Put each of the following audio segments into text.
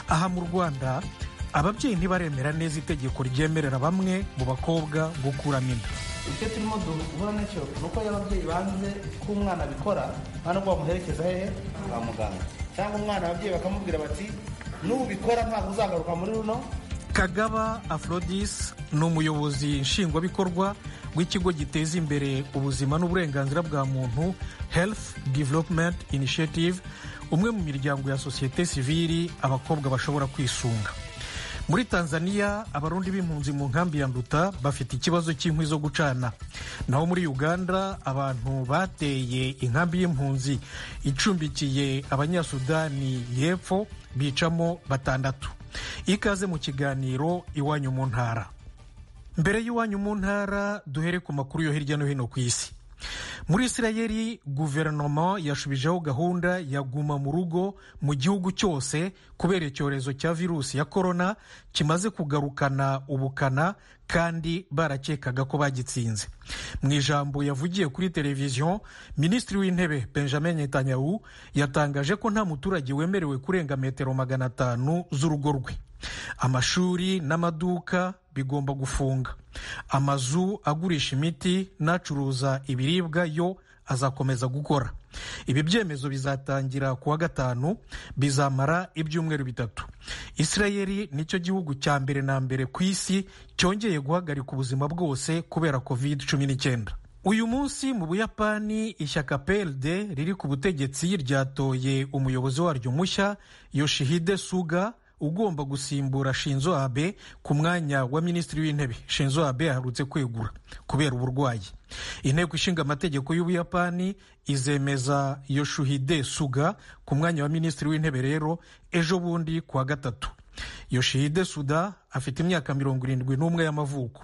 aha mu rwanda ababyeyi ntibaremera neza itegeko ryemerera bamwe mu bakobwa gukuramo inda icyo turimo duhura nacyo ni uko iyo ababyeyi banze ko umwana abikora nta nubwo bamuherekeza hehe kwa muganga cyangwa umwana ababyeyi bakamubwira bati nubikora ntabwo uzagaruka muri runo kagaba afrodis ni umuyobozi nshingwabikorwa w'ikigo giteza imbere ubuzima n'uburenganzira bwa muntu health development initiative umwe mu miryango ya sosiyete sivili abakobwa bashobora kwisunga muri tanzania abarundi b'impunzi mu nkambi ya nduta bafite ikibazo cy'inkwi zo gucana naho muri uganda abantu bateye inkambi y'impunzi icumbikiye abanyasudani y'epfo bicamo batandatu ikaze mu kiganiro iwanyu mu ntara mbere y'iwanyu mu ntara duhere ku makuru yo hirya no hino ku isi muri isirayeli guverinoma yashubijeho gahunda ya guma mu rugo mu gihugu cyose kubera icyorezo cya virusi ya korona kimaze kugarukana ubukana kandi barakekaga ko bagitsinze mu ijambo yavugiye kuri televiziyo minisitiri w'intebe benjamin netanyahu yatangaje ko nta muturage wemerewe kurenga metero magana atanu z'urugo rwe amashuri n'amaduka bigomba gufunga amazu agurisha imiti n'acuruza ibiribwa yo azakomeza gukora ibi byemezo bizatangira ku wa gatanu bizamara ibyumweru bitatu isirayeli nicyo gihugu cya mbere na mbere ku isi cyongeye guhagarika ubuzima bwose kubera covid cumi n'icyenda uyu munsi mu buyapani ishyaka pld riri ku butegetsi ryatoye umuyobozi waryo mushya yoshihide suga ugomba gusimbura shinzo abe ku mwanya wa minisitiri w'intebe shinzo abe yaherutse kwegura kubera uburwayi inteko ishinga amategeko y'ubuyapani izemeza yoshuhide suga ku mwanya wa minisitiri w'intebe rero ejo bundi ku wa gatatu yoshihide suda afite imyaka mirongo irindwi n'umwe y'amavuko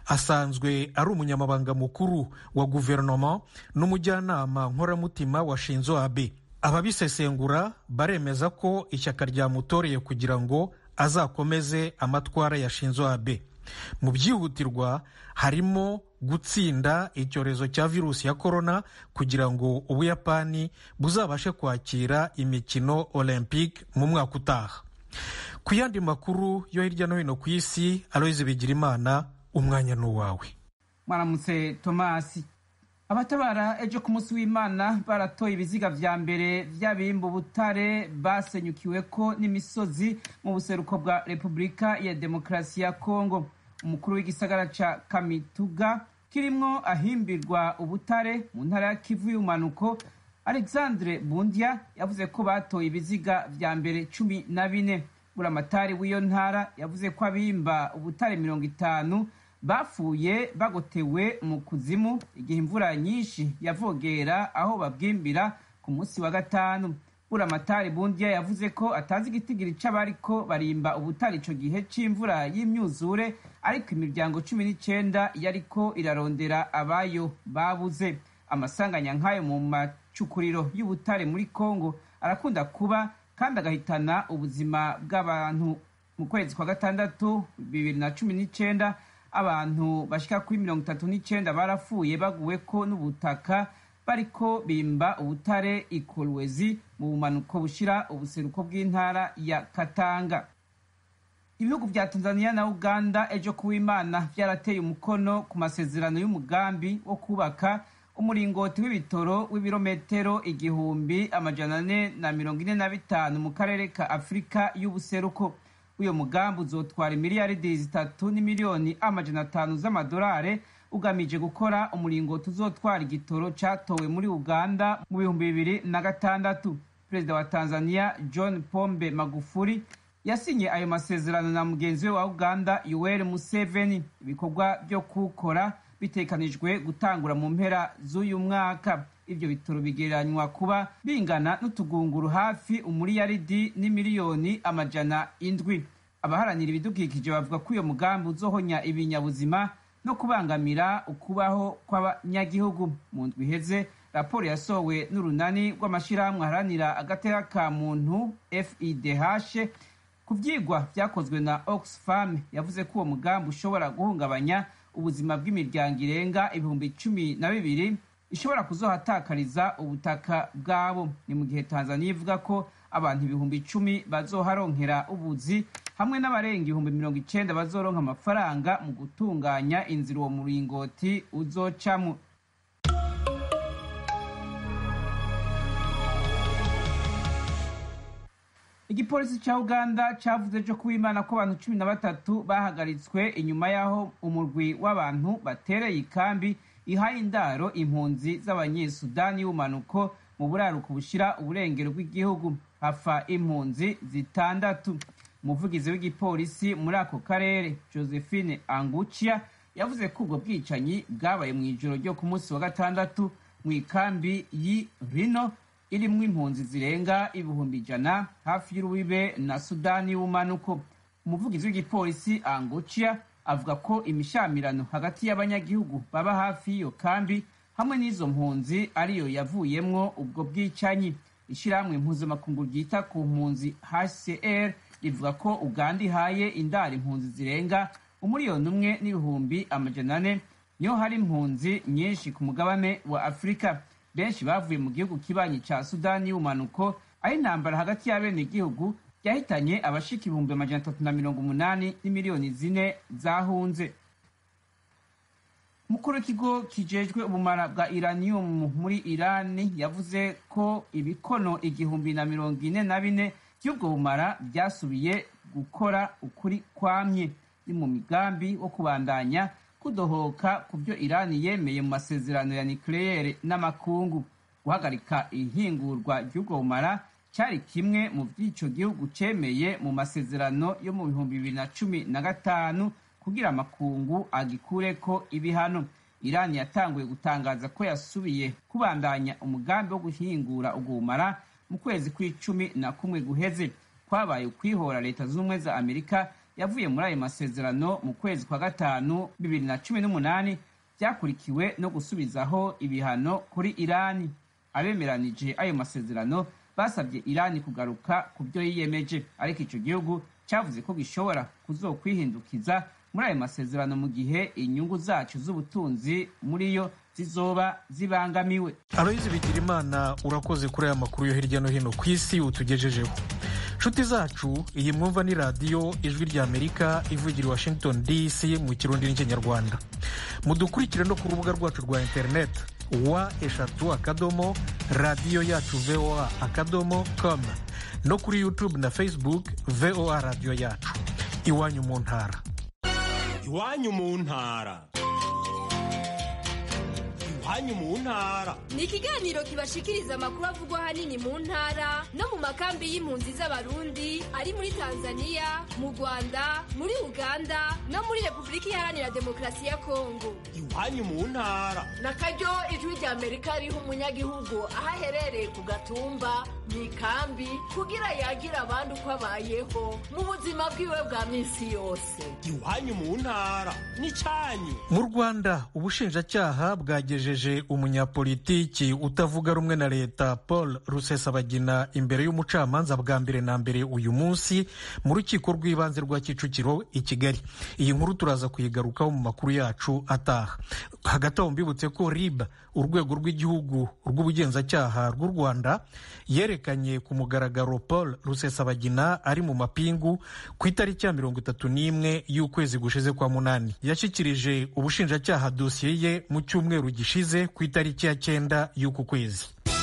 asanzwe ari umunyamabanga mukuru wa guverinoma n'umujyanama nkoramutima wa shinzo abe ababisesengura baremeza ko ishyaka ryamutoreye kugira ngo azakomeze amatwara ya shinzo abe mu byihutirwa harimo gutsinda icyorezo cya virusi ya korona kugira ngo ubuyapani buzabashe kwakira imikino olympique mu mwaka utaha ku yandi makuru yo hirya no hino ku isi aloyize bigirimana umwanya ni uwawe mwaramutse tomasi abatabara ejo ku munsi w'imana baratoye ibiziga vya mbere vy'abimba ubutare basenyukiwe ko n'imisozi mu buseruko bwa repubulika ya demokarasi ya kongo umukuru w'igisagara ca kamituga kirimwo ahimbirwa ubutare mu ntara ya kivu y'umanuko alexandre bundia yavuze ko batoye ibiziga vya mbere cumi na bine buramatari w'iyo ntara yavuze ko abimba ubutare mirongo itanu bapfuye bagotewe mu kuzimu igihe imvura nyinshi yavogera aho babwimbira ku munsi wa gatanu buramatari bundiya yavuze ko atazi igitigiri c'abariko barimba ubutare ico gihe c'imvura y'imyuzure ariko imiryango cumi n'icenda yariko irarondera abayo babuze amasanganya nk'ayo mu macukuriro y'ubutare muri kongo arakunda kuba kandi agahitana ubuzima bw'abantu mu kwezi kwa gatandatu bibiri na cumi n'icenda abantu bashika kuri mirongo itatu n'icenda barapfuye baguwe ko n'ubutaka bariko bimba ubutare ikolwezi mu bumanuko bushira ubuseruko bw'intara ya katanga ibihugu vya tanzania na uganda ejo kuw'imana vyarateye umukono ku masezerano y'umugambi wo kubaka umuringoti w'ibitoro w'ibirometero igihumbi amajana ane na mirongo ine na bitanu mu karere ka afurika y'ubuseruko uyo mugambi uzotwara imiliyaridi zitatu n'imiliyoni amajana atanu z'amadolari ugamije gukora umuringoti uzotwara igitoro catowe muri uganda mu bihumbi bibiri na gatandatu perezida wa tanzania john pombe magufuri yasinye ayo masezerano na mugenzi we wa uganda yoweri museveni ibikorwa vyo kuwukora bitekanijwe gutangura mu mpera z'uyu mwaka ivyo bitoro bigereranywa kuba bingana n'utugunguru hafi umuriyaridi n'imiliyoni amajana indwi abaharanira ibidukikije bavuga ko uyo mugambi uzohonya ibinyabuzima no kubangamira ukubaho kw'abanyagihugu mu ndwi iheze raporo yasohowe n'urunani rw'amashirahamwe aharanira agateka ka muntu fidh ku vyigwa vyakozwe na oxfam yavuze ko uwo mugambi ushobora guhungabanya ubuzima bw'imiryango irenga ibihumbi cumi na bibiri ishobora kuzohatakariza ubutaka bwabo ni mu gihe tanzania ivuga ko abantu ibihumbi icumi bazoharonkera ubuzi hamwe n'abarenga ibihumbi mirongo icenda bazoronka amafaranga mu gutunganya inzira uwo muringoti uzocamwo igipolisi ca uganda cavuze ejo kuwimana ko abantu cumi na batatu bahagaritswe inyuma y'aho umurwi w'abantu batereye ikambi ihaye indaro impunzi z'abanyesudani y'ubumanuko mu buraruko bushira uburengero bw'igihugu hafa impunzi zitandatu umuvugizi w'igipolisi muri ako karere josephine angucia yavuze ko ubwo bwicanyi bwabaye mu ijoro ryo ku munsi wa gatandatu mu ikambi y'i rino irimwo impunzi zirenga ibihumbi ijana hafi y'urubibe na sudani y'ubumanuko umuvugizi w'igipolisi angucia avuga ko imishamirano hagati y'abanyagihugu baba hafi y'iyo kambi hamwe n'izo mpunzi ariyo yavuyemwo ubwo bwicanyi ishyirahamwe mpuzamakungu ryita ku mpunzi hcr rivuga ko uganda ihaye indaro impunzi zirenga umuriyoni umwe n'ibihumbi amajana ane niho hari impunzi nyinshi ku mugabane wa afurika benshi bavuye mu gihugu kibanyi ca sudani y'ubumanuko aho intambara hagati y'abenegihugu yahitanye abashika ibihumbi amajana atatu na mirongo umunani n'imiliyoni zine zahunze umukuru w'ikigo kijejwe ubumara bwa iranium muri irani yavuze ko ibikono igihumbi na mirongo ine na bine by'ubwo bumara byasubiye gukora ukuri kwamye ni mu migambi wo kubandanya kudohoka ku byo irani yemeye mu masezerano ya nucleaire n'amakungu guhagarika ihingurwa ry'ubwo bumara cyari kimwe mu by'ico gihugu cemeye mu masezerano yo mu bihumbi bibiri na cumi na gatanu kugira amakungu agikureko ibihano irani yatanguye gutangaza ko yasubiye kubandanya umugambi wo guhingura ubwo bumara mu kwezi kw'icumi na kumwe guheze kwabaye ukwihora leta z'ubumwe za amerika yavuye muri ayo masezerano mu kwezi kwa gatanu bibiri na cumi n'umunani byakurikiwe no gusubizaho ibihano kuri irani abemeranije ayo masezerano basabye irani kugaruka ku byo yiyemeje ariko icyo gihugu cyavuze ko gishobora kuzokwihindukiza muri ayo masezerano mu gihe inyungu zacu z'ubutunzi muri yo zizoba zibangamiwe aloyizi bigirimana urakoze kuri aya makuru yo hirya no hino ku isi utugejejeho nshuti zacu iyi mwumva ni radiyo ijwi rya amerika ivugira i washington dc mu kirundi n'ikinyarwanda mudukurikire no ku rubuga rwacu rwa interineti wa eshatu akadomo radiyo yacu voa akadomo com no kuri youtube na facebook voa radiyo yacu iwanyu mu ntara iwanyu mu ntara iwanyu mu ntara ni ikiganiro kibashikiriza amakuru avugwa ahanini mu ntara no mu makambi y'impunzi z'abarundi ari muri tanzania mu rwanda muri uganda no muri repubulika iharanira demokarasi ya kongo iwanyu mu ntara na karyo ijwi rya amerika riha umunyagihugu aho aherereye ku gatumba mu ikambi kugira yagira abandi uko abayeho mu buzima bwiwe bwa minsi yose iwanyu mu ntara n'icyanyu mu rwanda ubushinjacyaha bwagejeje umunyapolitiki utavuga rumwe na leta paul rusesabagina imbere y'umucamanza bwa mbere na mbere uyu munsi mu rukiko rw'ibanze rwa kicukiro i kigali iyi nkuru turaza kuyigarukaho mu makuru yacu ataha hagati aho mbibutse ko rib urwego rw'igihugu rw'ubugenzacyaha rw'u rwanda yerekanye ku mugaragaro paul rusesabagina ari mu mapingu ku itariki ya mirongo itatu n'imwe y'ukwezi gushize kwa munani yashyikirije ubushinjacyaha dosiye ye mu cyumweru gishize ku itariki ya cyenda y'uku kwezi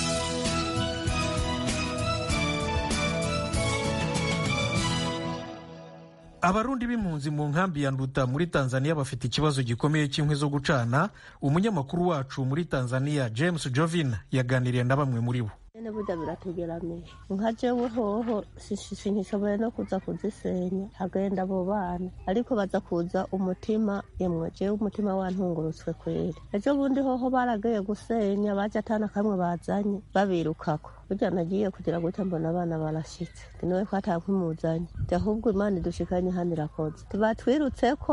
abarundi b'impunzi mu nkambi ya nduta muri tanzania bafite ikibazo gikomeye cy'inkwi zo gucana umunyamakuru wacu muri tanzania james jovin yaganiriye na bamwe muri bo nyene burya biratugeramiye nka jewe hoho sinkishoboye no kuza kuzisenya hagenda abo bana ariko baza kuza umutima yemwe jewe umutima wantungurutswe kweri ejo bundi hoho baragiye gusenya baje atana kamwe bazanye babirukako burya nagiye kugira gutya mbona abana barashitse niwe ko atankimuzanye ahubwo imana idushikanye hano irakoze tibatwirutseko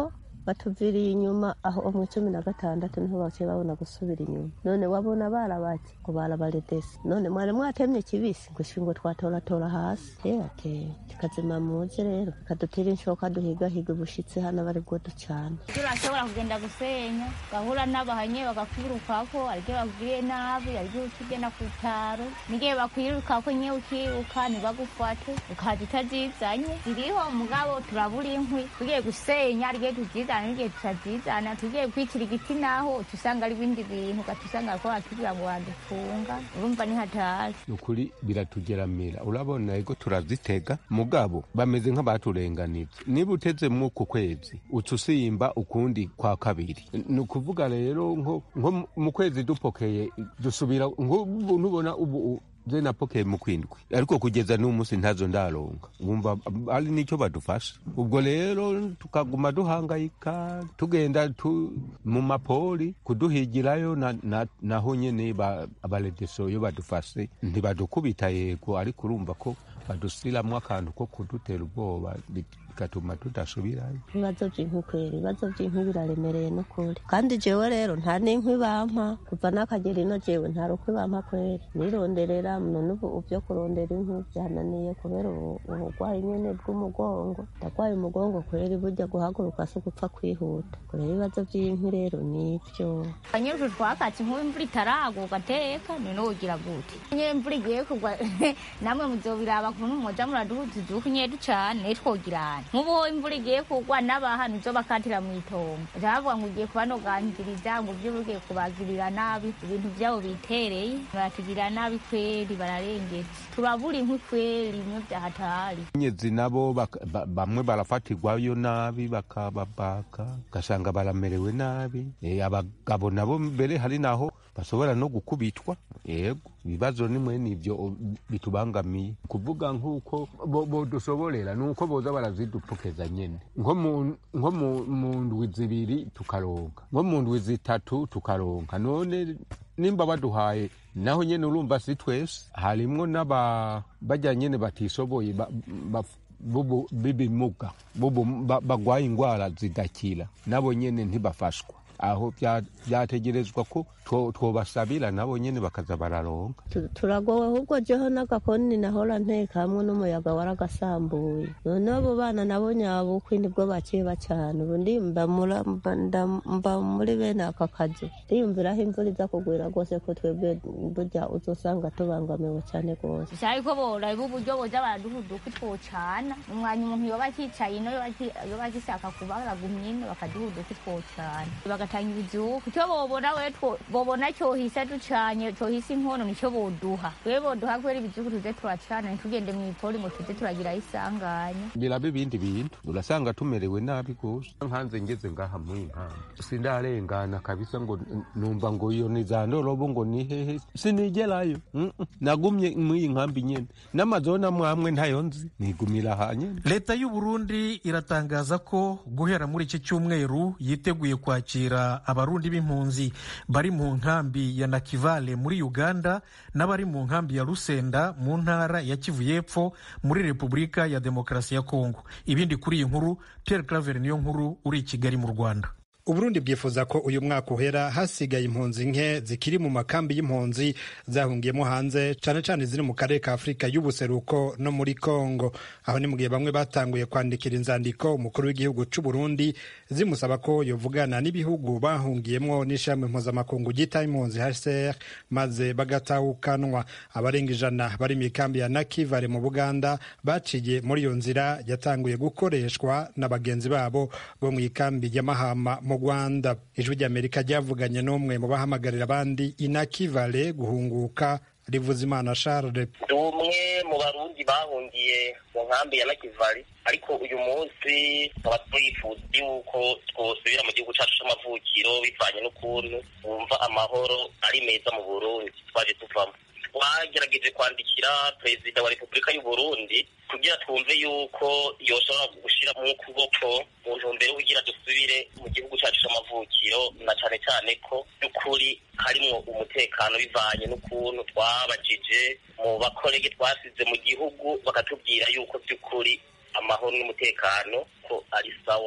batuviriye inyuma aho mu cumi na gatandatu niho baciye babona gusubira inyuma none wabona barabaki ngo barabaredesi none mwari mwatemye kibisi ngo shingo twatoratora hasi ate tukazima muze rero kadutera inshoka duhigahiga ubushitsi hano bari bwo ducana turashobora kugenda gusenya gahura n'abahanye bakakwirukako aribyo bakugiriye nabi aribyo ukigenda ku bitaro nigihe bakwirukako nyewe ukiruka ntibagufate ukaza utazizanye ziriho mugabo turabura inkwi tugiye gusenya arigihe tuzizana n'igihe tutazizana tugiye kwicira igiti naho tusanga ari ibindi bintu ugatusanga ko batubwira ngo wadufunga urumva ni hatari ukuri biratugeramira urabona ego turazitega mugabo bameze nk'abaturenganije niba uteze mw'uku kwezi uca usimba ukundi kwa kabiri ni ukuvuga rero nko nko mu kwezi dupokeye dusubira nk'ubu nubona ubu je napokeye mu kwindwi ariko kugeza n'uyu munsi ntazo ndaronka wumva ari nicyo badufasha ubwo rero tukaguma duhangayika tugenda tu, mu mapoli kuduhigirayo na, na, naho nyene ba- abaredeso iyo badufashe ntibadukubita yego ariko urumva ko badusiramwo akantu ko kudutera ubwoba bigatuma tudasubirayo ibibazo by'inkwi kwera ibibazo by'inkwi biraremereye n'ukuri kandi jewe rero nta n'inkwi bampa kuva n'akagera ino jewe nta rukwi bampa kwera nironderera none ubu byo kurondera inkwi byananiye kubera ubu- uburwayi nyene bw'umugongo ndarwaye umugongo kwera burya guhaguruka si ugupfa kwihuta kurera ibibazo by'inkwi rero nibyo nyir'utu twakatse nk'ubu imvura itaragwa ugateka none wogira gute nyine imvura igiye kugwa namwe muzobiraba kuntu mwoza muraduhuza iduka nyedu cane twogirana nk'ubu ho imvura igiye kugwa n'abaha nizo bakatira mu itongo bavuga ngo ugiye kubanogangiriza ngo ivyo ugiye kubagirira nabi ibintu vyabo bitereye baratugirira nabi kweri bararengetse turabura inkwi kweri imwe vyahatari nyezi nabo baka- ba- bamwe barafatirwayo nabi bakababaka ugasanga baramerewe nabi Eh, abagabo nabo mbere hari naho bashobora no gukubitwa yego ibibazo nimwe nivyo o- bitubangamiye kuvuga nk'uko bo- bodusoborera ni uko boza barazidupokeza nyene nko mu- nko mu- mu ndwi zibiri tukaronka nko mu ndwi zitatu tukaronka none nimba baduhaye naho nyene urumva si twese harimwo n'aba bajya nyene batishoboye ba- ba- bubu- b'ibimuga bubu- ba- bagwaye ingwara zidakira nabo nyene ntibafashwa aho bya- byategerezwa ko two- twobasabira nabo nyene bakaza bararonka Tu- turagowe ahubwo jeho n'agakoni nahora nteka hamwe n'umuyaga waragasambuye none abo bana nabo nyabukwi nibwo baciye bacana ubu ndimba mura- mba- nda- mba muri bene aka kazi ndiyumviraho imvura iza kugwira rwose ko twebwe burya uzosanga tubangamiwe cyane rwose gusa ariko boraba uburyo boza baraduhuduka twocana umwanya umuntu yoba akicaye ino yoba aki- yoba agishaka kuba aragumye ino bakaduhuduka twocana bagatanga ibizuku icyo bobona we two- bobona cyohisa ducanye cyohisa inkono nicyo boduha we boduha kubera ibizuku tuze turacana ntitugende mu ipoli ngo tuze turagiraho isanganya biraba ibindi bintu urasanga tumerewe nabi gose nkanze ngeze ngaha muri nkamba sindarengana kabisa ngo n- numva ngo iyo ni za ndorobo ngo ni hehe sinigerayo Mm, mm. nagumye muri iyi nkambi nyene n'amazona mwamwe ntayo nzi nigumira aha nyene leta y'u burundi iratangaza ko guhera muri iki cyumweru yiteguye kwakira abarundi b'impunzi bari mu nkambi ya nakivale muri uganda n'abari mu nkambi ya rusenda mu ntara ya kivu y'epfo muri repubulika ya demokarasi ya kongo ibindi kuri iyi nkuru pierre claver niyo nkuru uri i kigali mu rwanda uburundi bwifuza ko uyu mwaka uhera hasigaye impunzi nke zikiri mu makambi y'impunzi zahungiyemo hanze cane cane ziri mu karere ka afurika y'ubuseruko no muri kongo aho ni mu gihe bamwe batanguye kwandikira inzandiko umukuru w'igihugu c'uburundi zimusaba ko yovugana n'ibihugu bahungiyemwo n'ishami mpuzamakungu ryita impunzi hcr maze bagatahukanwa abarenga ijana bari mu ikambi ya nakivale mu buganda baciye muri iyo nzira yatanguye gukoreshwa na bagenzi babo bo mu ikambi ya mahama mu rwanda ijwi ry'amerika ryavuganye n'umwe mu bahamagarira abandi inakivale guhunguka rivuza imana charles ndi umwe mu barundi bahungiye mu nkambi ya nakivari ariko uyu munsi tukaba twifuza yuko twosubira mu gihugu cyacu c'amavukiro bivanye n'ukuntu wumva amahoro ari meza mu burundi twaje tuvamo twagerageje kwandikira perezida wa repubulika y'u burundi kugira twumve yuko yoshobora gushyira mu kuboko mu ntumbero yo kugira dusubire mu gihugu cyacu c'amavukiro na cane cane ko by'ukuri harimwo umutekano bivanye n'ukuntu twabajije mu bakorege twasize mu gihugu bakatubwira yuko by'ukuri amahoro n'umutekano ko ari sawa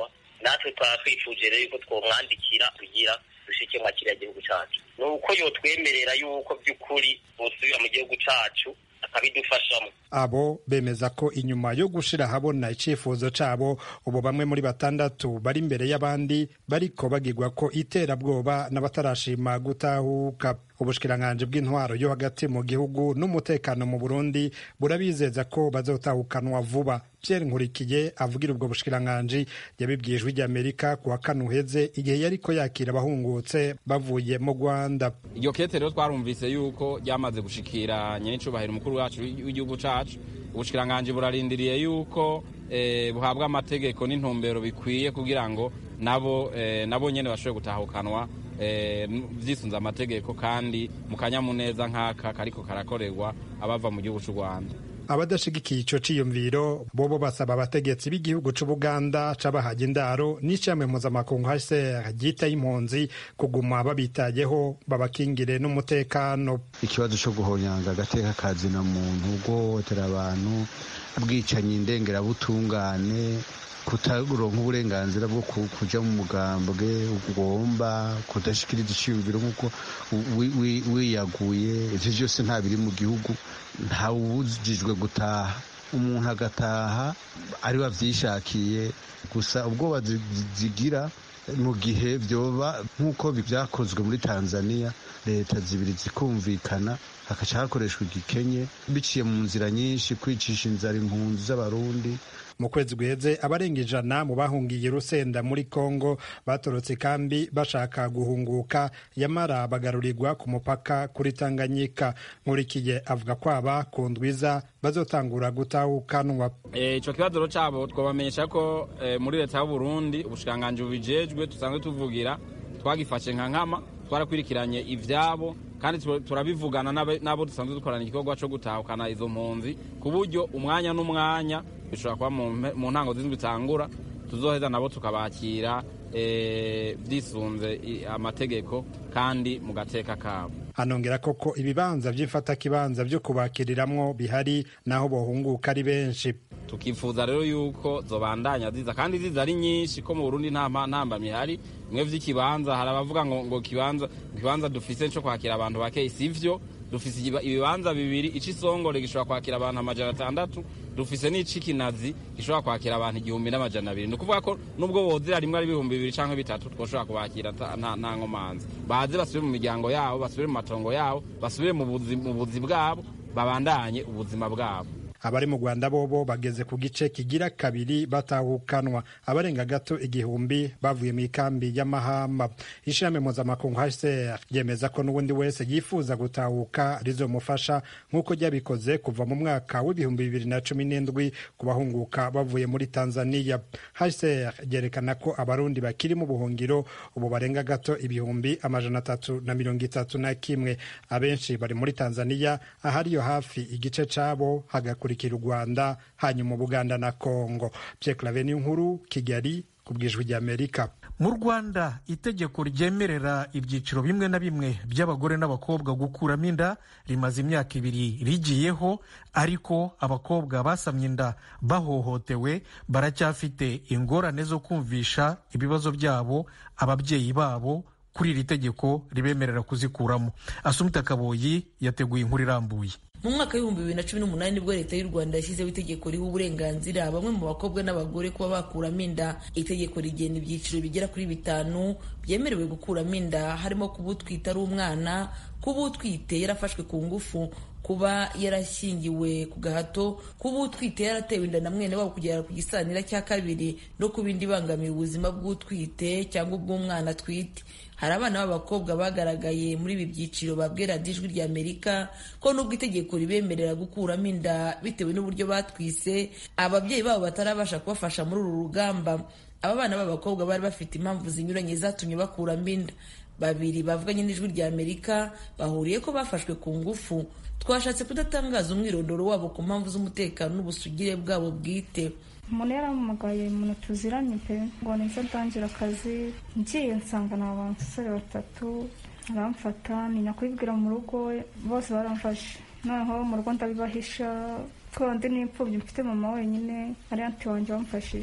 natwe twaba twifuje rero yuko twomwandikira kugira dushike mwa kiriya gihugu cacu ni uko yotwemerera yuko by'ukuri bosubira mu gihugu cacu akabidufashamo abo bemeza ko inyuma yo gushira ahabona icifuzo cabo ubu bamwe muri batandatu bari imbere y'abandi bariko bagirwa ko iterabwoba n'abatarashima gutahuka ubushikiranganji bw'intwaro yo hagati mu gihugu n'umutekano mu burundi burabizeza ko bazotahukanwa vuba pierre nkurikiye avugira ubwo bushikiranganji yabibwiye ijwi ry'amerika ku wa kane uheze igihe yariko yakira abahungutse bavuye mu rwanda iryo kete rero twarumvise yuko ryamaze gushikira nyenicubahiro umukuru wacu w'igihugu cacu ubushikiranganji burarindiriye yuko eh, buhabwa amategeko n'intumbero bikwiye kugira ngo nabo eh, nabo nyene bashobore gutahukanwa eh, vyisunze amategeko kandi mu kanyamuneza nk'aka kariko karakorerwa abava mu gihugu c'u rwanda abadashigikiye ico ciyumviro bobo basaba abategetsi b'igihugu c'ubuganda c'abahaga indaro n'icamwe mpuzamakungu hcr ryita y'impunzi kuguma babitayeho babakingire n'umutekano ikibazo co guhonyanga agateka kazina muntu guhohotera abantu bwicanyi ndengerabutungane kutaronka uburenganzira bwo kuja mu mugambwe ugomba kudashikiriza iciyumviro nk'uko wiyaguye ivyo vyose nta biri mu gihugu ntawubujijwe gutaha umuntu agataha ari wavyishakiye gusa ubwoba zigira mu gihe vyoba nk'uko vyakozwe muri tanzania leta zibiri zikumvikana hakaca hakoreshwa igikenye biciye mu nzira nyinshi kwicisha inzara impunzi z'abarundi mu kwezi guheze abarenga ijana mu bahungiye rusenda muri kongo batorotse ikambi bashaka guhunguka yamara bagarurirwa ku mupaka kuri tanganyika nkurikiye avuga ko aba ku ndwiza bazotangura gutahukanwa ico kibazo rero cabo twabamenyesha ko muri leta y'uburundi ubushikiranganji bubijejwe dusanzwe tuvugira twagifashe nka nkama twarakwirikiranye ivyabo kandi turabivugana n'abo dusanzwe dukorana igikorwa co gutahukana izo mpunzi ku buryo umwanya n'umwanya bishobora kuba mu ntango z'indwi itangura tuzoheza nabo tukabakira vyisunze amategeko kandi mu gateka kabo anongera koko ibibanza vy'imfatakibanza vyo kubakiriramwo bihari naho bohunguka ari benshi tukifuza rero yuko zobandanya ziza kandi ziza ari nyinshi ko mu Burundi nta ntambamye ihari bimwe vy'ikibanza hari abavuga ngo ngo kibanza kibanza dufise co kwakira abantu bake sivyo dufise ibibanza bibiri ici songore gishobora kwakira abantu amajana atandatu dufise n'ici kinazi gishobora kwakira abantu igihumbi n'amajana abiri ni ukuvuga ko nubwo wozira rimwe ari ibihumbi bibiri canke bitatu twoshobora kubakira nta nkomanzi baze basubire mu miryango yabo basubire mu matongo yabo basubire mu buzi bwabo babandanye ubuzima bwabo abari mu rwanda bobo bageze ku gice kigira kabiri batahukanwa abarenga gato igihumbi bavuye mu ikambi y'amahamba ishirahamwe mpuzamakungu hcr ryemeza ko n'ubundi wese yifuza gutahuka rizomufasha nk'uko ryabikoze kuva mu mwaka w'ibihumbi bibiri na cumi n'indwi ku bahunguka bavuye muri tanzania hcr ryerekana ko abarundi bakiri mu buhungiro ubu barenga gato ibihumbi amajana atatu na mirongo itatu na kimwe abenshi bari muri tanzania ahariyo hafi igice cabo hagakura kurikira u rwanda hanyuma ubuganda na kongo pierre claveni nkuru kigali ku bwijwi ry'amerika mu rwanda itegeko ryemerera ibyiciro bimwe na bimwe by'abagore n'abakobwa gukuramo inda rimaze imyaka ibiri rigiyeho ariko abakobwa basamye inda bahohotewe baracyafite ingorane zo kumvisha ibibazo byabo ababyeyi babo kuri iri tegeko ribemerera kuzikuramo asumita kaboyi yateguye inkuru irambuye mu mwaka w'ibihumbi bibiri na cumi n'umunani nibwo leta y'u rwanda yashyizeho itegeko riha uburenganzira bamwe mu bakobwa n'abagore kuba bakuramo inda itegeko rigena ibyiciro bigera kuri bitanu byemerewe gukuramo inda harimo kuba utwite ari umwana kuba utwite yarafashwe ku ngufu kuba yarashyingiwe ku gahato kuba utwite yaratewe inda na mwene wabo kugera ku gisanira cya kabiri no kuba indi ibangamiye ubuzima bw'utwite cyangwa ubw'umwana atwite hari abana b'abakobwa bagaragaye muri ibi byiciro babwira ijwi rya amerika ko nubwo itegeko ribemerera gukuramo inda bitewe n'uburyo batwise ababyeyi babo batarabasha kubafasha muri uru rugamba aba bana b'abakobwa bari bafite impamvu zinyuranye zatumye bakuramo inda babiri bavuganye n'ijwi rya amerika bahuriye ko bafashwe ku ngufu twashatse kudatangaza umwirondoro wabo ku mpamvu z'umutekano n'ubusugire bwabo bwite umuntu yarampamagaye umuntu tuziranye pe ngo nizo ndangira akazi ngiye nsanga ni abasore batatu aramfata ntinya kubibwira mu rugo bose baramfashe noneho mu rugo ndabibahisha ko ndi n'imfubyi mfite mama wenyine ari anti wanjye wamfashije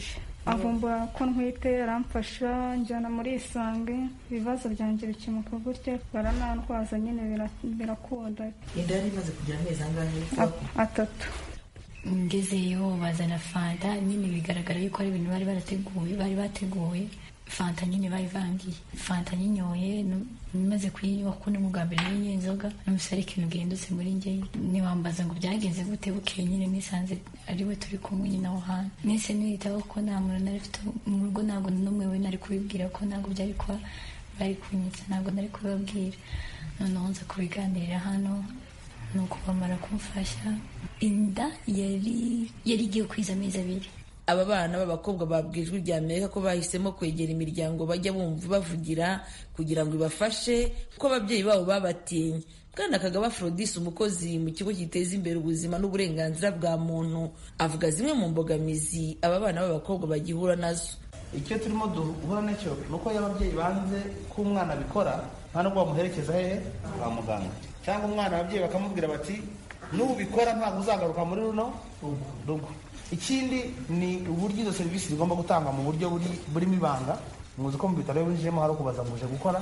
avumbura ko ntwite aramfasha njyana muri isange ibibazo byanjye bikemuka gutya baranantwaza nyine bira- birakunda inda yari imaze kugira amezi angahe A- atatu ngezeyo bazana fanta nyine bigaragara yuko ari ibintu bari barateguye bari bateguye fanta nyine bayivangiye fanta nyinyoye nu- maze kuyinywa kuko ni bwa mbere nyine inzoga numvise ari ikintu gihindutse muri njye ntiwambaza ngo byagenze gute bukeye nyine nisanze ari we turi kumwe nyine aho hantu nese niyitaho ko nta muntu nari mfite mu rugo ntabwo n'umwe we nari kubibwira ko ntabwo byari kuba bari kunyitsa ntabwo nari kubibabwira noneho nza kubiganirira hano nuko bamara kumfasha inda yari yari igiye kwiza amezi abiri aba bana b'abakobwa babwiye ijwi rya amerika ko bahisemo kwegera imiryango bajya bumva bavugira kugira ngo ibafashe kuko ababyeyi babo babatinye bwana kagaba afrodis umukozi mu kigo giteza imbere ubuzima n'uburenganzira bwa muntu avuga zimwe mu mbogamizi aba bana b'abakobwa bagihura nazo icyo turimo duhura nacyo ni uko iyo ababyeyi banze ko umwana abikora nta nubwo bamuherekeza hehe kwa muganga cyangwa umwana ababyeyi bakamubwira bati nubikora ntabwo uzagaruka muri runo rugo ikindi ni uburyo izo serivisi zigomba gutangwa mu buryo buri- burimo ibanga muzi ko mu bitaro iyo winjiyemo hari ukubaza ngo uje gukora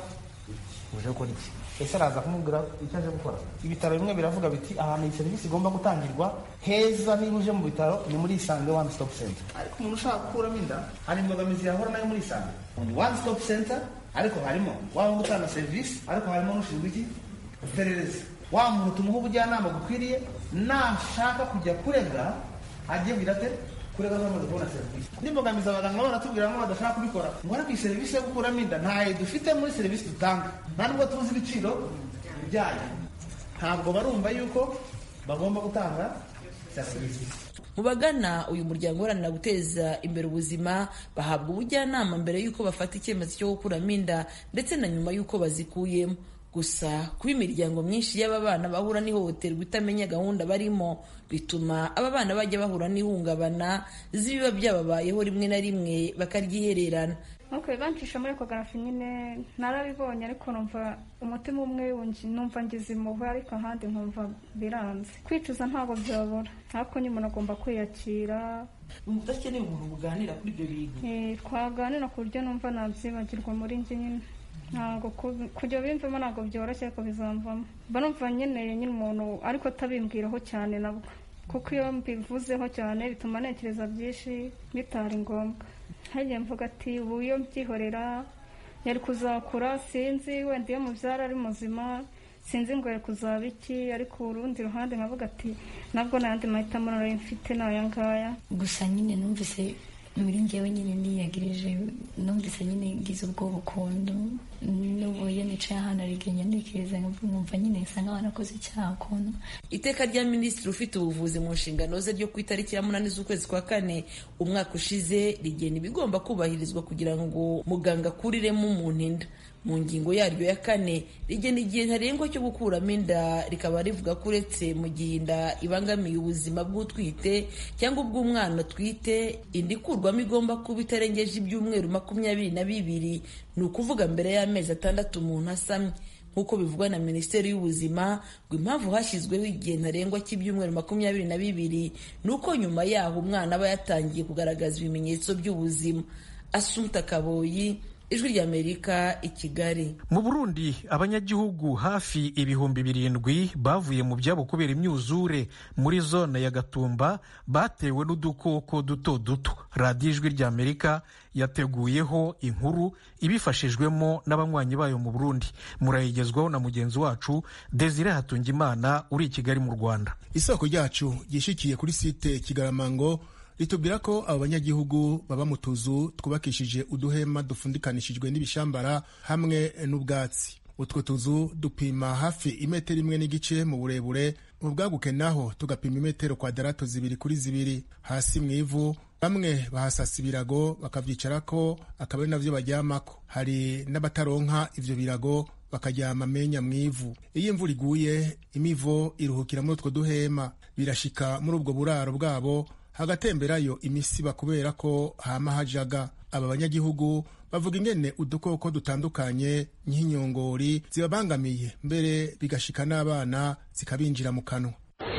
uje gukora iki ese araza kumubwira icyo aje gukora ibitaro bimwe biravuga biti ahantu iyi serivisi igomba gutangirwa heza niba uje mu bitaro ni muri isange one stop center ariko umuntu ushaka gukuramo inda hari imbogamizi yahura nayo muri isange ni one stop center ariko harimo waba gutanga serivisi ariko harimo n'ushinzwe iki iperereza wa muntu tumuha ubujyanama bukwiriye nashaka kujya kurega agiye kugira ate kurega bamaze kubona serivisi n'imbogamizi abaganga baratubwira ngo badashaka kubikora ngo ariko iyi serivisi yo gukuramo inda ntayo dufite muri serivisi dutanga nta nubwo tuzi ibiciro byayo ntabwo barumva yuko bagomba gutanga serivisi mu bagana uyu muryango uharanira guteza imbere ubuzima bahabwa ubujyanama mbere y'uko bafata icyemezo cyo gukuramo inda ndetse na nyuma y'uko bazikuyemo gusa kuba imiryango myinshi y'aba bana bahura n'ihohoterwa itamenya gahunda barimo bituma aba bana bajya bahura n'ihungabana z'ibiba byababayeho rimwe na rimwe bakaryihererana nuko bancisha muri ekogarafi nyine narabibonye ariko numva umutima umwe wungi- numva ngize impuhwe ariko ahandi nkumva biranze kwicuza ntabwo byabura ariko nyine umuntu agomba kwiyakira udakeneye umuntu muganira kuri ibyo bintu Eh, twaganira ku buryo numva nabyibagirwa muri njye nyine ntabwo ku- kujya bimvamo ntabwo byoroshye ariko bizamvamo mba numva nkeneye nyine umuntu ariko atabimbwiraho cyane nabwo kuko iyo mbivuzeho cyane bituma ntekereza byinshi bitari ngombwa hagiye mvuga ati ubu iyo mbyihorera yari kuzakura sinzi wenda iyo mubyara ari muzima sinzi ngo yari kuzaba iki ariko urundi ruhande nkavuga ati nabwo n'ayandi mahitamo nari mfite ni aya ngaya gusa nyine numvise muri njyewe nyine niyagirije numvise nyine ngize ubwoba ukuntu n'ubu iyo nicaye ahantu arigenya ntekereza nkumva nyine nsa nk'aho nakoze icyaha ukuntu iteka rya minisitiri ufite ubuvuzi mu nshingano ze ryo ku itariki ya munani z'ukwezi kwa kane umwaka ushize rigena ibigomba kubahirizwa kugira ngo muganga akuriremo umuntu inda mu ngingo yaryo ya kane rigena igihe ntarengwa cyo gukuramo inda rikaba rivuga ko uretse mu gihe inda ibangamiye ubuzima bw'utwite cyangwa ubw'umwana atwite inda ikurwamo igomba kuba itarengeje ibyumweru makumyabiri na bibiri ni ukuvuga mbere y'amezi atandatu umuntu asamye nk'uko bivugwa na minisiteri y'ubuzima ngo impamvu hashyizweho igihe ntarengwa cy'ibyumweru makumyabiri na bibiri ni uko nyuma yaho umwana aba yatangiye kugaragaza ibimenyetso by'ubuzima asumta kaboyi ijwi ry'amerika i kigali mu burundi abanyagihugu hafi ibihumbi birindwi bavuye mu byabo kubera imyuzure muri zone ya gatumba batewe n'udukoko duto duto radiyo ijwi ry'amerika yateguyeho inkuru ibifashijwemo n'abanywanyi bayo mu burundi murayigezwaho na mugenzi wacu desire hatungimana uri i kigali mu rwanda isoko ryacu ryishikiye kuri site kigaramango ritubwira ko abo banyagihugu baba mu tuzu twubakishije uduhema dufundikanishijwe n'ibishambara hamwe n'ubwatsi utwo tuzu dupima hafi imetero imwe n'igice mu burebure mu bwaguke naho tugapima imetero kwadarato zibiri kuri zibiri hasi mu ivu bamwe bahasasa ibirago bakavyicarako akaba ari navyo baryamako hari n'abataronka ivyo birago bakaryama amenya mu ivu iyo imvura iguye imivo iruhukira muri utwo duhema birashika muri ubwo buraro bwabo hagatemberayo imisiba kubera ko hama hajaga aba banyagihugu bavuga ingene udukoko dutandukanye nk'inyongori zibabangamiye mbere bigashika n'abana zikabinjira mu kanwa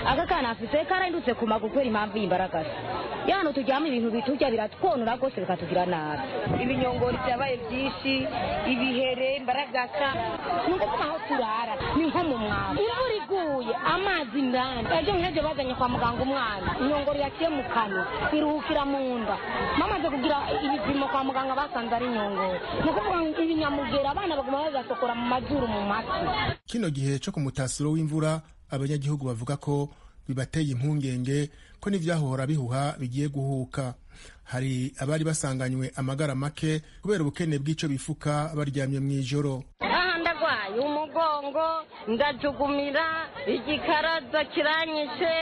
aka kana afise karahindutse ku maguru kubera impamvu y'imbaragasa yano turyama ibintu biturya biratwonora rwose bikatugira nabi ibinyongori byabaye byinshi ibihere imbaragasa ni ukuvuga aho turara ni nko mu mwamba imvura iguye amazi indani ejo nk'ejo bazanye kwa muganga umwana inyongoro yaciye mu kanwa iruhukira mu nda bamaze kugira ibipimo kwa muganga basanze ari inyongoro ni ukuvuga ngo ibinyamugera abana baguma bagasokora mu mazuru mu matwi kino gihe cyo ku mutasiro w'imvura abanyagihugu bavuga ko bibateye impungenge ko n'ivyahora bihuha bigiye guhuka hari abari basanganywe amagara make kubera ubukene bw'ico bifuka baryamye mw'ijoro aha ndagwaye umugongo ndajugumira igikaraza kiranyishe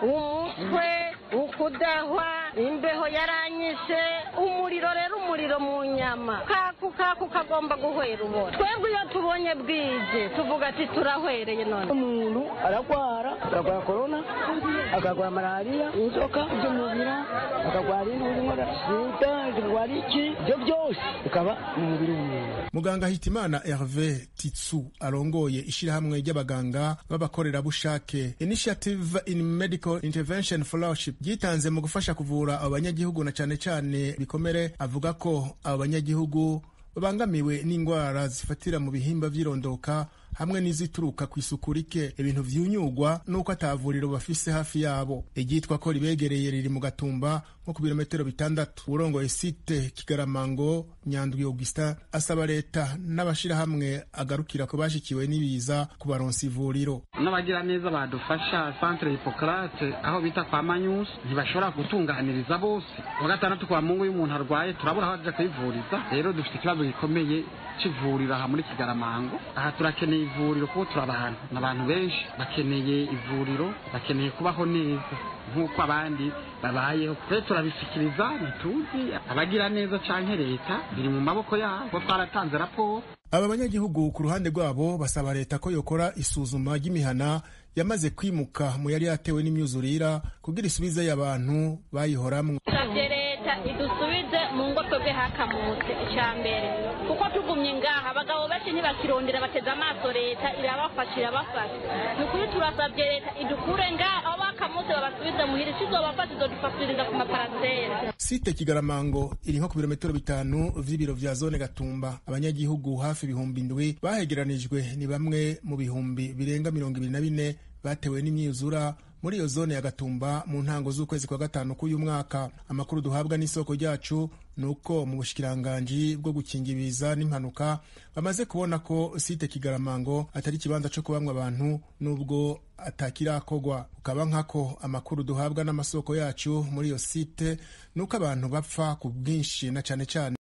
umutwe ukudahwa imbeho yaranyishe umuriro rero umuriro mu nyama kaku kaku kagomba guhwera ubona twebwe iyo tubonye bwije tuvuga ati turahwereye none umuntu aragwara akagwara korona akagwara malariya inzoka z'umubira akagwara indwara sida akagwara iki ibyo byose bikaba mu mubiri w'umuntu muganga hitimana herve titsu arongoye ishyirahamwe ry'abaganga b'abakorerabushake initiative in medical intervention fellowship ryitanze mu gufasha kuvura abo banyagihugu na cyane cyane bikomere avuga ko abo banyagihugu babangamiwe n'indwara zifatira mu bihimba by'irondoka hamwe n'izituruka ku isuku rike ibintu vyunyugwa n'uko atavuriro bafise hafi yabo iryitwa ko ribegereye riri mu gatumba nko ku birometero bitandatu urongoye site kigaramango nyandwi augustin asaba leta n'abashirahamwe agarukira ko bashikiwe n'ibiza kubaronsa ivuriro n'abagira neza badufasha centre hippocrate aho bita kwa manyusi ntibashobora gutunganiriza bose wa gatandatu kwa mungu y'umuntu arwaye turabura aho aja kwivuriza rero dufite ikibazo gikomeye c'ivuriro aha muri kigaramango aha turakeneye ivuriro kuko turi abantu ni abantu benshi bakeneye ivuriro bakeneye kubaho neza nk'uko abandi babayeho rero turabisikiriza ntituzi abagira neza canke leta biri mu maboko yabo kuko twaratanze raporo aba banyagihugu ku ruhande rwabo basaba leta ko yokora isuzuma ry'imihana yamaze kwimuka mu yari yatewe n'imyuzurira kugira isubizeyo abantu bayihoramwo tusabye leta idusubize mu ngo twebwe hakamutse icya mbere kuko tugumye ngaha abagabo benshi ntibakirondera bateze amaso leta irabafasha irabafasha ni ukuri turasabye leta idukure ngaha aho bakamutse babasubize muhira isizobafasha izodufasiriza ku maparasera site kigaramango iri nko ku birometero bitanu vy'ibiro vya zone gatumba abanyagihugu hafi ibihumbi indwi bahegeranijwe ni bamwe mu bihumbi birenga mirongo ibiri na bine batewe n'imyuzura muri iyo zone ya gatumba mu ntango z'ukwezi kwa gatanu k'uyu mwaka amakuru duhabwa n'isoko ryacu ni uko mu bushikiranganji bwo gukinga ibiza n'impanuka bamaze kubona ko site kigaramango atari ikibanza co kubamwa abantu n'ubwo atakirakogwa ukaba nkako amakuru duhabwa n'amasoko yacu muri iyo site ni uko abantu bapfa ku bwinshi na cane cane